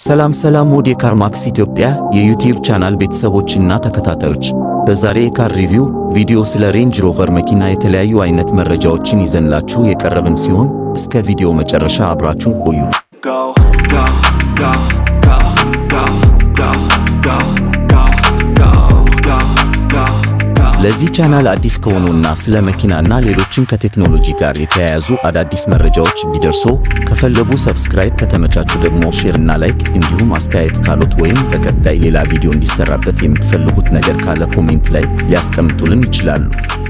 ሰላም ሰላም ውድ የካርማክስ ኢትዮጵያ የዩቲዩብ ቻናል ቤተሰቦችና ተከታታዮች፣ በዛሬ የካር ሪቪው ቪዲዮ ስለ ሬንጅ ሮቨር መኪና የተለያዩ አይነት መረጃዎችን ይዘንላችሁ የቀረብን ሲሆን እስከ ቪዲዮ መጨረሻ አብራችሁን ቆዩ። go, go, go, go, go, go, go, go, go, go, go, go. ለዚህ ቻናል አዲስ ከሆኑና ስለ መኪናና ሌሎችም ከቴክኖሎጂ ጋር የተያያዙ አዳዲስ መረጃዎች ቢደርሶ ከፈለጉ ሰብስክራይብ፣ ከተመቻቹ ደግሞ ሼር እና ላይክ እንዲሁም አስተያየት ካሎት ወይም በቀጣይ ሌላ ቪዲዮ እንዲሰራበት የምትፈልጉት ነገር ካለ ኮሜንት ላይ ሊያስቀምጡልን ይችላሉ።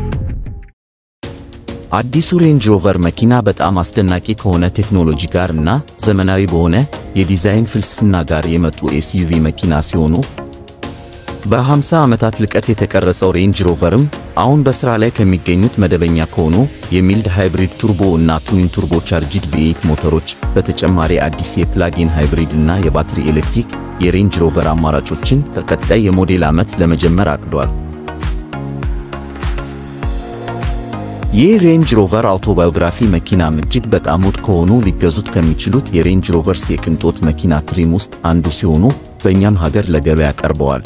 አዲሱ ሬንጅ ሮቨር መኪና በጣም አስደናቂ ከሆነ ቴክኖሎጂ ጋር እና ዘመናዊ በሆነ የዲዛይን ፍልስፍና ጋር የመጡ ኤስዩቪ መኪና ሲሆኑ በ50 ዓመታት ልቀት የተቀረጸው ሬንጅ ሮቨርም አሁን በሥራ ላይ ከሚገኙት መደበኛ ከሆኑ የሚልድ ሃይብሪድ ቱርቦ እና ትዊን ቱርቦ ቻርጅድ ቪኤት ሞተሮች በተጨማሪ አዲስ የፕላጊን ሃይብሪድ እና የባትሪ ኤሌክትሪክ የሬንጅ ሮቨር አማራጮችን በቀጣይ የሞዴል ዓመት ለመጀመር አቅዷል። ይህ ሬንጅ ሮቨር አውቶባዮግራፊ መኪናም እጅግ በጣም ውድ ከሆኑ ሊገዙት ከሚችሉት የሬንጅ ሮቨርስ የቅንጦት መኪና ትሪም ውስጥ አንዱ ሲሆኑ በእኛም ሀገር ለገበያ ቀርበዋል።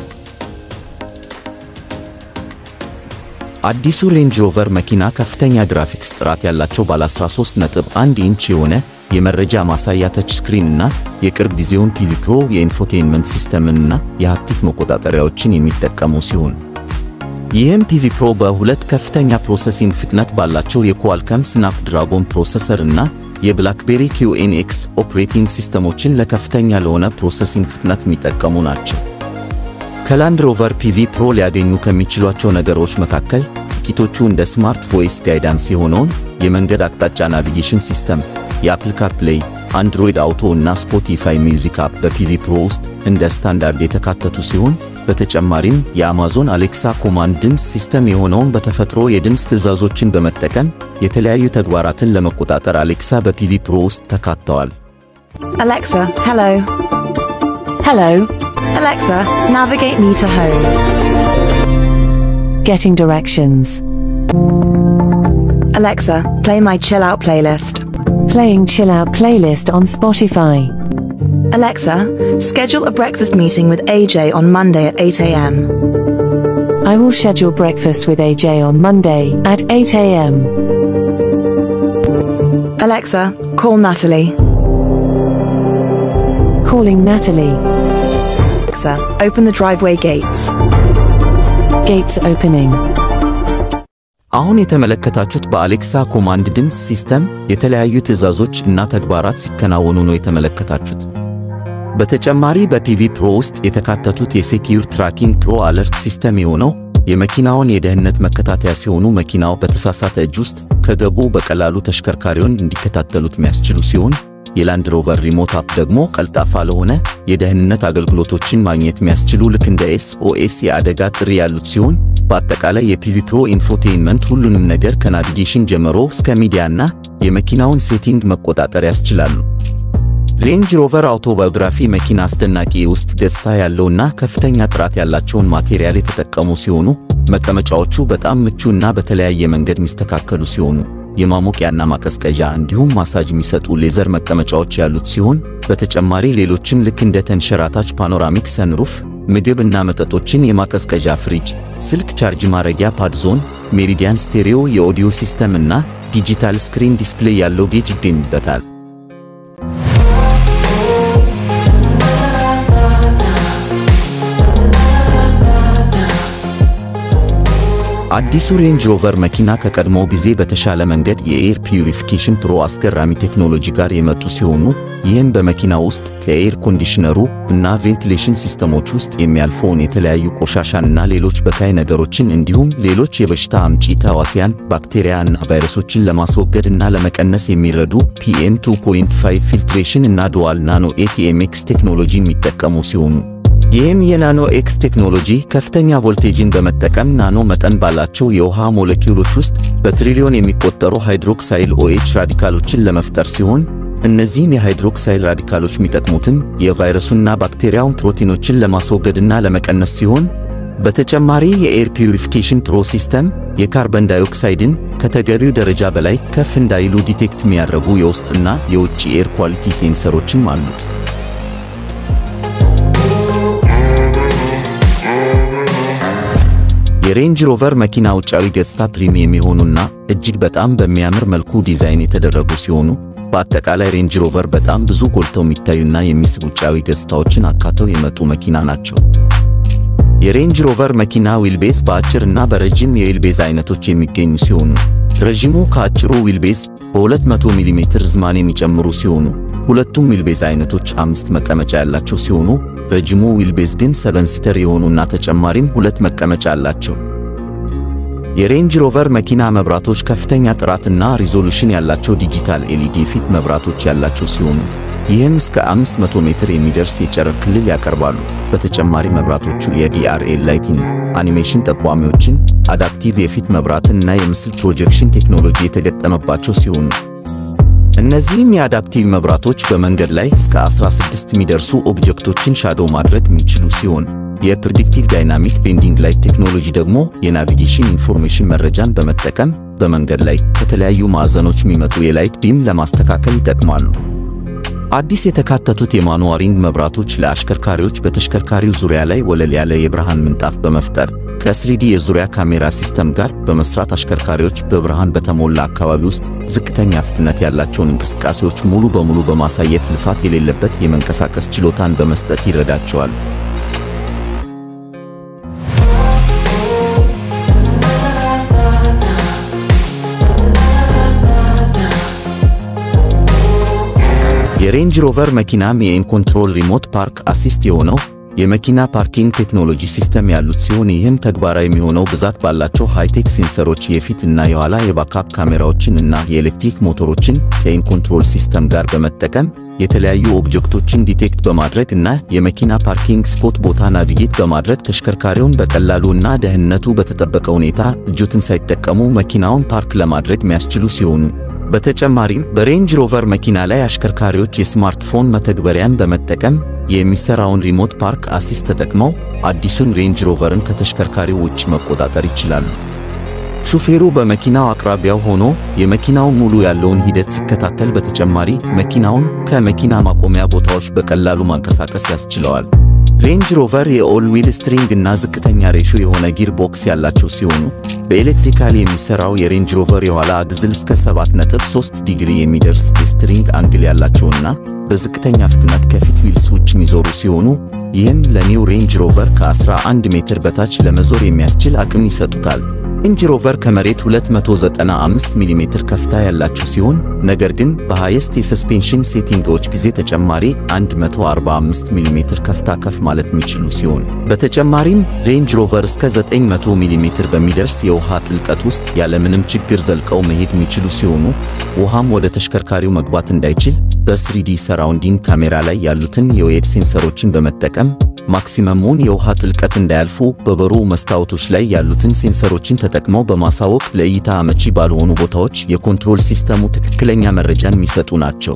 አዲሱ ሬንጅ ሮቨር መኪና ከፍተኛ ግራፊክስ ጥራት ያላቸው ባለ 13.1 ኢንች የሆነ የመረጃ ማሳያ ተች ስክሪን እና የቅርብ ጊዜውን ቲቪ ፕሮ የኢንፎቴይንመንት ሲስተምንና የሃፕቲክ መቆጣጠሪያዎችን የሚጠቀሙ ሲሆን ይህም ቲቪ ፕሮ በሁለት ከፍተኛ ፕሮሰሲንግ ፍጥነት ባላቸው የኳልከም ስናፕድራጎን ፕሮሰሰር እና የብላክቤሪ ኪዩኤንኤክስ ኦፕሬቲንግ ሲስተሞችን ለከፍተኛ ለሆነ ፕሮሰሲንግ ፍጥነት የሚጠቀሙ ናቸው። ከላንድ ሮቨር ፒቪ ፕሮ ሊያገኙ ከሚችሏቸው ነገሮች መካከል ጥቂቶቹ እንደ ስማርት ቮይስ ጋይዳንስ የሆነውን የመንገድ አቅጣጫ ናቪጌሽን ሲስተም፣ የአፕል ካርፕሌይ፣ አንድሮይድ አውቶ እና ስፖቲፋይ ሚውዚክ አፕ በፒቪ ፕሮ ውስጥ እንደ ስታንዳርድ የተካተቱ ሲሆን በተጨማሪም የአማዞን አሌክሳ ኮማንድ ድምፅ ሲስተም የሆነውን በተፈጥሮ የድምፅ ትዕዛዞችን በመጠቀም የተለያዩ ተግባራትን ለመቆጣጠር አሌክሳ በፒቪ ፕሮ ውስጥ ተካተዋል። Alexa, hello. Hello, Alexa, navigate me to home. getting directions. Alexa, play my chill out playlist. Playing chill out playlist on Spotify. Alexa, schedule a breakfast meeting with AJ on Monday at 8 a.m. I will schedule breakfast with AJ on Monday at 8 a.m. Alexa, call Natalie. Calling Natalie. Alexa, open the driveway gates. Gates opening. አሁን የተመለከታችሁት በአሌክሳ ኮማንድ ድምፅ ሲስተም የተለያዩ ትዕዛዞች እና ተግባራት ሲከናወኑ ነው የተመለከታችሁት። በተጨማሪ በፒቪ ፕሮ ውስጥ የተካተቱት የሴኪዩር ትራኪንግ ፕሮ አለርት ሲስተም የሆነው የመኪናውን የደህንነት መከታተያ ሲሆኑ መኪናው በተሳሳተ እጅ ውስጥ ከገቡ በቀላሉ ተሽከርካሪውን እንዲከታተሉት የሚያስችሉ ሲሆን የላንድ ሮቨር ሪሞት አፕ ደግሞ ቀልጣፋ ለሆነ የደህንነት አገልግሎቶችን ማግኘት የሚያስችሉ ልክ እንደ ኤስኦኤስ የአደጋ ጥሪ ያሉት ሲሆን በአጠቃላይ የፒቪ ፕሮ ኢንፎቴይንመንት ሁሉንም ነገር ከናቪጌሽን ጀምሮ እስከ ሚዲያና የመኪናውን ሴቲንግ መቆጣጠር ያስችላሉ። ሬንጅ ሮቨር አውቶባዮግራፊ መኪና አስደናቂ የውስጥ ገጽታ ያለውና ከፍተኛ ጥራት ያላቸውን ማቴሪያል የተጠቀሙ ሲሆኑ መቀመጫዎቹ በጣም ምቹ እና በተለያየ መንገድ የሚስተካከሉ ሲሆኑ የማሞቂያና ማቀዝቀዣ እንዲሁም ማሳጅ የሚሰጡ ሌዘር መቀመጫዎች ያሉት ሲሆን በተጨማሪ ሌሎችም ልክ እንደ ተንሸራታች ፓኖራሚክ ሰንሩፍ፣ ምግብ እና መጠጦችን የማቀዝቀዣ ፍሪጅ፣ ስልክ ቻርጅ ማድረጊያ ፓድዞን፣ ሜሪዲያን ስቴሪዮ የኦዲዮ ሲስተም እና ዲጂታል ስክሪን ዲስፕሌይ ያለው ጌጅ ይገኙበታል። አዲሱ ሬንጅ ሮቨር መኪና ከቀድሞው ጊዜ በተሻለ መንገድ የኤር ፒዩሪፊኬሽን ፕሮ አስገራሚ ቴክኖሎጂ ጋር የመጡ ሲሆኑ ይህም በመኪናው ውስጥ ከኤር ኮንዲሽነሩ እና ቬንቲሌሽን ሲስተሞች ውስጥ የሚያልፈውን የተለያዩ ቆሻሻንና ሌሎች በካይ ነገሮችን እንዲሁም ሌሎች የበሽታ አምጪ ተዋሲያን ባክቴሪያ እና ቫይረሶችን ለማስወገድ እና ለመቀነስ የሚረዱ ፒኤም 2.5 ፊልትሬሽን እና ዱዋል ናኖ ኤቲኤምኤክስ ቴክኖሎጂ የሚጠቀሙ ሲሆኑ ይህም የናኖ ኤክስ ቴክኖሎጂ ከፍተኛ ቮልቴጅን በመጠቀም ናኖ መጠን ባላቸው የውሃ ሞለኪውሎች ውስጥ በትሪሊዮን የሚቆጠሩ ሃይድሮክሳይል ኦኤች ራዲካሎችን ለመፍጠር ሲሆን እነዚህም የሃይድሮክሳይል ራዲካሎች የሚጠቅሙትም የቫይረሱና ባክቴሪያውን ፕሮቲኖችን ለማስወገድና ለመቀነስ ሲሆን በተጨማሪ የኤር ፒዩሪፊኬሽን ፕሮ ሲስተም የካርበን ዳይኦክሳይድን ከተገቢው ደረጃ በላይ ከፍ እንዳይሉ ዲቴክት የሚያደርጉ የውስጥና የውጭ ኤር ኳሊቲ ሴንሰሮችም አሉት። የሬንጅ ሮቨር መኪና ውጫዊ ገጽታ ፕሪሚየም የሆኑና እጅግ በጣም በሚያምር መልኩ ዲዛይን የተደረጉ ሲሆኑ በአጠቃላይ ሬንጅ ሮቨር በጣም ብዙ ጎልተው የሚታዩና የሚስብ ውጫዊ ገጽታዎችን አካተው የመጡ መኪና ናቸው። የሬንጅ ሮቨር መኪና ዊልቤዝ በአጭር እና በረጅም የዊልቤዝ አይነቶች የሚገኙ ሲሆኑ ረዥሙ ከአጭሩ ዊልቤዝ በ200 ሚሜ ርዝማኔ የሚጨምሩ ሲሆኑ ሁለቱም ዊልቤዝ አይነቶች አምስት መቀመጫ ያላቸው ሲሆኑ ረጅሙ ዊልቤዝ ግን ሰቨን ሲተር የሆኑና ተጨማሪም ሁለት መቀመጫ አላቸው። የሬንጅ ሮቨር መኪና መብራቶች ከፍተኛ ጥራትና ሪዞሉሽን ያላቸው ዲጂታል ኤልኢዲ ፊት መብራቶች ያላቸው ሲሆኑ ይህም እስከ 500 ሜትር የሚደርስ የጨረር ክልል ያቀርባሉ። በተጨማሪ መብራቶቹ የዲአርኤል ላይቲንግ አኒሜሽን ጠቋሚዎችን፣ አዳፕቲቭ የፊት መብራትን እና የምስል ፕሮጀክሽን ቴክኖሎጂ የተገጠመባቸው ሲሆኑ እነዚህም የአዳፕቲቭ መብራቶች በመንገድ ላይ እስከ 16 የሚደርሱ ኦብጀክቶችን ሻዶ ማድረግ የሚችሉ ሲሆን የፕሪዲክቲቭ ዳይናሚክ ቤንዲንግ ላይት ቴክኖሎጂ ደግሞ የናቪጌሽን ኢንፎርሜሽን መረጃን በመጠቀም በመንገድ ላይ ከተለያዩ ማዕዘኖች የሚመጡ የላይት ቢም ለማስተካከል ይጠቅማሉ። አዲስ የተካተቱት የማኑዋሪንግ መብራቶች ለአሽከርካሪዎች በተሽከርካሪው ዙሪያ ላይ ወለል ያለ የብርሃን ምንጣፍ በመፍጠር ከስሪዲ የዙሪያ ካሜራ ሲስተም ጋር በመስራት አሽከርካሪዎች በብርሃን በተሞላ አካባቢ ውስጥ ዝቅተኛ ፍጥነት ያላቸውን እንቅስቃሴዎች ሙሉ በሙሉ በማሳየት ልፋት የሌለበት የመንቀሳቀስ ችሎታን በመስጠት ይረዳቸዋል። የሬንጅ ሮቨር መኪናም የኢንኮንትሮል ሪሞት ፓርክ አሲስት የሆነው የመኪና ፓርኪንግ ቴክኖሎጂ ሲስተም ያሉት ሲሆን ይህም ተግባራዊ የሚሆነው ብዛት ባላቸው ሃይቴክ ሴንሰሮች የፊት እና የኋላ የባካፕ ካሜራዎችን እና የኤሌክትሪክ ሞተሮችን ከኢንኮንትሮል ሲስተም ጋር በመጠቀም የተለያዩ ኦብጀክቶችን ዲቴክት በማድረግ እና የመኪና ፓርኪንግ ስፖት ቦታ ናቪጌት በማድረግ ተሽከርካሪውን በቀላሉ እና ደህንነቱ በተጠበቀ ሁኔታ እጆትን ሳይጠቀሙ መኪናውን ፓርክ ለማድረግ የሚያስችሉ ሲሆኑ በተጨማሪም በሬንጅ ሮቨር መኪና ላይ አሽከርካሪዎች የስማርትፎን መተግበሪያን በመጠቀም የሚሰራውን ሪሞት ፓርክ አሲስት ተጠቅመው አዲሱን ሬንጅ ሮቨርን ከተሽከርካሪው ውጭ መቆጣጠር ይችላሉ። ሹፌሩ በመኪናው አቅራቢያው ሆኖ የመኪናውን ሙሉ ያለውን ሂደት ሲከታተል፣ በተጨማሪ መኪናውን ከመኪና ማቆሚያ ቦታዎች በቀላሉ ማንቀሳቀስ ያስችለዋል። ሬንጅ ሮቨር የኦል ዊል ስትሪንግ እና ዝቅተኛ ሬሾ የሆነ ጊር ቦክስ ያላቸው ሲሆኑ በኤሌክትሪካል የሚሰራው የሬንጅ ሮቨር የኋላ አግዝል እስከ 7.3 ዲግሪ የሚደርስ የስትሪንግ አንግል ያላቸውና በዝቅተኛ ፍጥነት ከፊት ዊልስ ውጭ የሚዞሩ ሲሆኑ ይህም ለኒው ሬንጅ ሮቨር ከ11 ሜትር በታች ለመዞር የሚያስችል አቅም ይሰጡታል። ሬንጅ ሮቨር ከመሬት 295 ሚሜ ከፍታ ያላቸው ሲሆን ነገር ግን በሃይስት የሰስፔንሽን ሴቲንጎች ጊዜ ተጨማሪ 145 ሚሜ ከፍታ ከፍ ማለት የሚችሉ ሲሆን በተጨማሪም ሬንጅ ሮቨር እስከ 900 ሚሜ በሚደርስ የውሃ ጥልቀት ውስጥ ያለምንም ችግር ዘልቀው መሄድ የሚችሉ ሲሆኑ ውሃም ወደ ተሽከርካሪው መግባት እንዳይችል በስሪዲ ሰራውንዲንግ ካሜራ ላይ ያሉትን የዌድ ሴንሰሮችን በመጠቀም ማክሲመሙን የውሃ ጥልቀት እንዳያልፉ በበሩ መስታወቶች ላይ ያሉትን ሴንሰሮችን ተጠቅመው በማሳወቅ ለእይታ አመቺ ባልሆኑ ቦታዎች የኮንትሮል ሲስተሙ ትክክለኛ መረጃን የሚሰጡ ናቸው።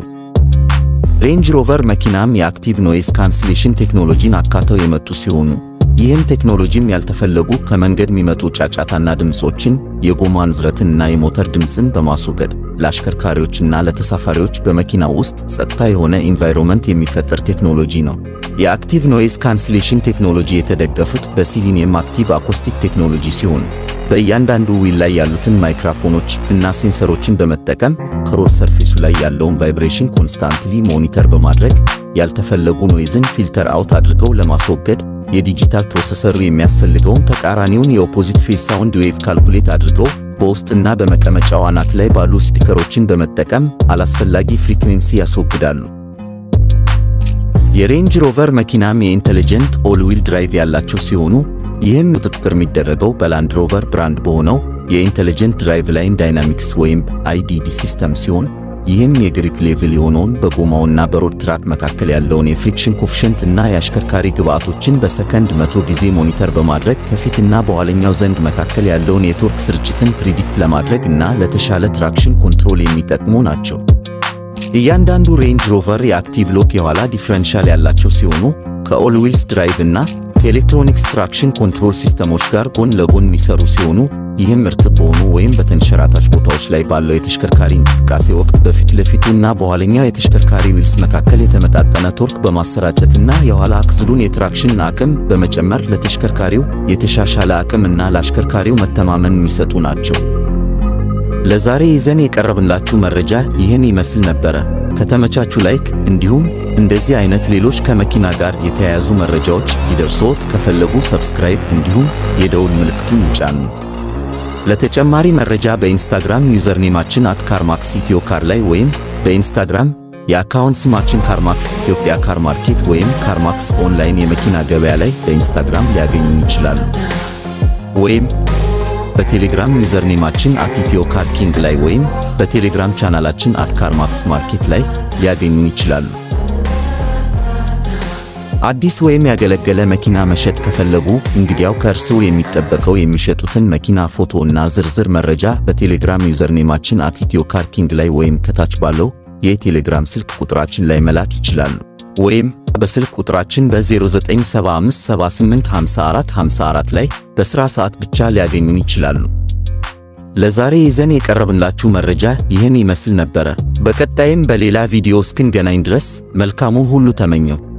ሬንጅ ሮቨር መኪናም የአክቲቭ ኖይዝ ካንስሌሽን ቴክኖሎጂን አካተው የመጡ ሲሆኑ ይህም ቴክኖሎጂም ያልተፈለጉ ከመንገድ የሚመጡ ጫጫታና ድምፆችን፣ የጎማ ንዝረትንና የሞተር ድምፅን በማስወገድ ለአሽከርካሪዎችና ለተሳፋሪዎች በመኪናው ውስጥ ጸጥታ የሆነ ኢንቫይሮንመንት የሚፈጠር ቴክኖሎጂ ነው። የአክቲቭ ኖይዝ ካንስሌሽን ቴክኖሎጂ የተደገፉት በሲሊኒየም አክቲቭ አኮስቲክ ቴክኖሎጂ ሲሆን በእያንዳንዱ ዊል ላይ ያሉትን ማይክሮፎኖች እና ሴንሰሮችን በመጠቀም ከሮድ ሰርፌሱ ላይ ያለውን ቫይብሬሽን ኮንስታንትሊ ሞኒተር በማድረግ ያልተፈለጉ ኖይዝን ፊልተር አውት አድርገው ለማስወገድ የዲጂታል ፕሮሰሰሩ የሚያስፈልገውን ተቃራኒውን የኦፖዚት ፌስ ሳውንድ ዌቭ ካልኩሌት አድርገው በውስጥና በመቀመጫው አናት ላይ ባሉ ስፒከሮችን በመጠቀም አላስፈላጊ ፍሪኩዌንሲ ያስወግዳሉ። የሬንጅ ሮቨር መኪናም የኢንተሊጀንት ኦል ዊል ድራይቭ ያላቸው ሲሆኑ ይህም ቁጥጥር የሚደረገው በላንድ ሮቨር ብራንድ በሆነው የኢንተሊጀንት ድራይቭ ላይን ዳይናሚክስ ወይም አይዲዲ ሲስተም ሲሆን ይህም የግሪፕ ሌቭል የሆነውን በጎማውና በሮድ ትራክ መካከል ያለውን የፍሪክሽን ኮፍሸንት እና የአሽከርካሪ ግብዓቶችን በሰከንድ መቶ ጊዜ ሞኒተር በማድረግ ከፊትና በኋለኛው ዘንግ መካከል ያለውን የቶርክ ስርጭትን ፕሪዲክት ለማድረግ እና ለተሻለ ትራክሽን ኮንትሮል የሚጠቅሙ ናቸው። እያንዳንዱ ሬንጅ ሮቨር የአክቲቭ ሎክ የኋላ ዲፍረንሻል ያላቸው ሲሆኑ ከኦል ዊልስ ድራይቭ እና ከኤሌክትሮኒክስ ትራክሽን ኮንትሮል ሲስተሞች ጋር ጎን ለጎን የሚሰሩ ሲሆኑ ይህም እርጥብ በሆኑ ወይም በተንሸራታች ቦታዎች ላይ ባለው የተሽከርካሪ እንቅስቃሴ ወቅት በፊት ለፊቱና በኋለኛው የተሽከርካሪ ዊልስ መካከል የተመጣጠነ ቶርክ በማሰራጨትና የኋላ አክስሉን የትራክሽን አቅም በመጨመር ለተሽከርካሪው የተሻሻለ አቅም እና ለአሽከርካሪው መተማመን የሚሰጡ ናቸው። ለዛሬ ይዘን የቀረብንላችሁ መረጃ ይህን ይመስል ነበረ። ከተመቻቹ ላይክ እንዲሁም እንደዚህ አይነት ሌሎች ከመኪና ጋር የተያያዙ መረጃዎች ሊደርሶት ከፈለጉ ሰብስክራይብ እንዲሁም የደውል ምልክቱን ይጫኑ። ለተጨማሪ መረጃ በኢንስታግራም ዩዘርኔማችን አት ካርማክስ ኢትዮ ካር ላይ ወይም በኢንስታግራም የአካውንት ስማችን ካርማክስ ኢትዮጵያ ካር ማርኬት ወይም ካርማክስ ኦንላይን የመኪና ገበያ ላይ በኢንስታግራም ሊያገኙን ይችላሉ። ወይም በቴሌግራም ዩዘርኔማችን አት ኢትዮ ካር ኪንግ ላይ ወይም በቴሌግራም ቻናላችን አት ካርማክስ ማርኬት ላይ ሊያገኙን ይችላሉ። አዲስ ወይም ያገለገለ መኪና መሸጥ ከፈለጉ እንግዲያው ከእርስዎ የሚጠበቀው የሚሸጡትን መኪና ፎቶ እና ዝርዝር መረጃ በቴሌግራም ዩዘርኔማችን አት ኢትዮ ካር ኪንግ ላይ ወይም ከታች ባለው የቴሌግራም ስልክ ቁጥራችን ላይ መላክ ይችላሉ። ወይም በስልክ ቁጥራችን በ0975785454 ላይ በሥራ ሰዓት ብቻ ሊያገኙን ይችላሉ። ለዛሬ ይዘን የቀረብንላችሁ መረጃ ይህን ይመስል ነበረ። በቀጣይም በሌላ ቪዲዮ እስክንገናኝ ድረስ መልካሙን ሁሉ ተመኘው።